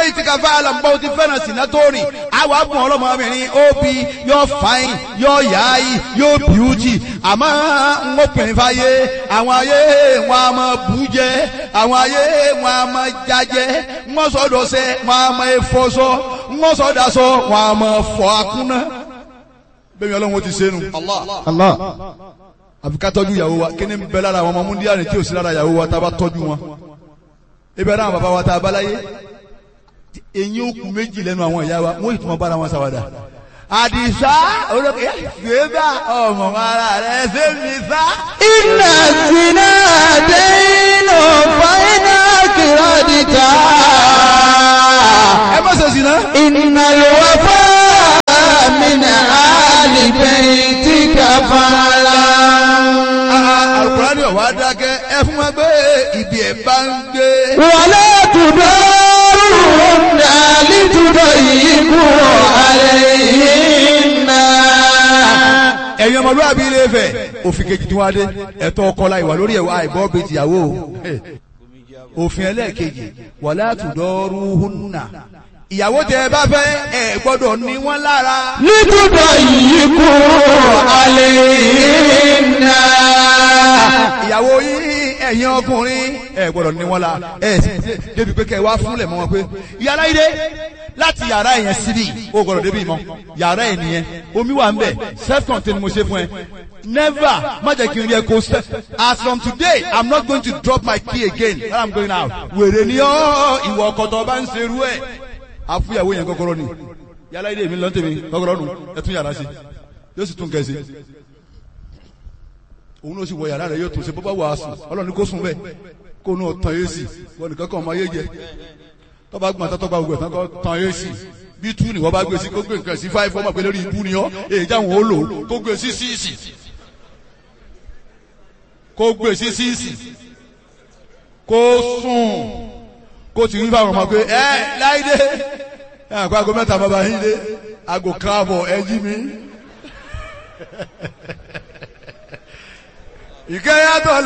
bẹ́ẹ̀ ti ka fa àlàmbá o ti fẹ́ràn sínú tó rìn àwọn abùn ọlọ́mọbìnrin ó bi yóò fáyìn yóò yáyì yóò bíútì àmọ́ ń ó pin fáyé àwọn ayé wọn a máa bú jẹ àwọn ayé wọn a máa jájẹ wọn sọdọ sẹ wọn a máa fọṣọ wọn sọdọ sọ wọn a máa fọ akúnná bẹ́ẹ̀ ni ọlọ́run ti ṣe nu Allah. àfi ká tọ́jú ìyàwó wa kí ni ń bẹ lára àwọn ọmọ múndíá ni tí ò sí lára ìyàwó wa tá a bá tọ́jú wọn ebi ara àwọn bàbá wa tá a bá láyé eyín òkú méjì lẹ́nu àwọn ìyá wa wọ́n ìtumọ̀ bára wọn ṣàwádà àdìsá olókè gbégbá ọmọ ara rẹ ṣé mi sá. Inna zina daynu fa'ina kiradita. ẹ má ṣe sí náà. Inna al-wafa min ahli baytika fa'ala. alukurani ọ̀wá dákẹ́ ẹ fún wa gbé ibi ẹ̀ bá ń gbé. ولا تضارون لتضيقوا عليهن ẹ̀yin ọmọlúwàbí ilé Ifẹ̀ òfin kejì tí wọ́n á dé ẹ̀tọ́ ọkọ la ìwà lórí ẹ̀wà àìbọ́ bíi tìyàwó o òfin ẹlẹ́ẹ̀kejì wala tudaruhunna ìyàwó tẹ ẹ bá fẹ́ ẹ gbọ́dọ̀ ní wọ́n lára. لتضيقوا عليهن ìyàwó yín ẹ̀yin ọkùnrin ẹ gbọ́dọ̀ ní wọ́n la ẹ sì débi pé kẹ́ ẹ wá fúnlẹ̀ mọ́ wọn pé yàrá yìí dé láti yàrá yẹn síbi o gbọ́dọ̀ débi mọ́ yàrá yẹn nìyẹn omi wà ń bẹ̀ self contained mo ṣe fún ẹ never má jẹ́ kí n rí ẹ kó sẹ́ as from today i'm not going to drop my key again when i'm going out wèrè ni ọ́ ìwọ ọkọ̀tọ̀ bá ń ṣerú ẹ̀ àfúyàwó yẹn kọ́kọ́rọ́ ni yàrá yìí dé mi lọ́ntẹ̀mí kọ́kọ́rọ́ nù ẹ tún yàrá sí yóò sì tún kẹ́sì òun ló sì wọ yàrá rẹ yóò tún ṣe bó bá wà á sùn ọlọ́run kó sùn bẹ́ẹ̀ kó nù tán yé sí wọn nìkan kan ọmọ ayé jẹ tọ́ba gbọ́n tán tọ́ba gbọ́n tán kọ́ tán yé sí bí tú ni wọ́n bá gbé sí kó gbé nǹkan sí fáìfù ọmọ pé lórí ibú ni ọ́ èyí jáwọn ó lò kó gbé sí síìsì kó gbé sí síìsì kó sùn kó ti rí fáwọn ọmọ pé ẹ láìdé ẹ àgọ́ àgọ́ mẹ́ta bàbá yín dé àgọ́ káàbọ̀ ẹ jí mi ìkẹyàtọ̀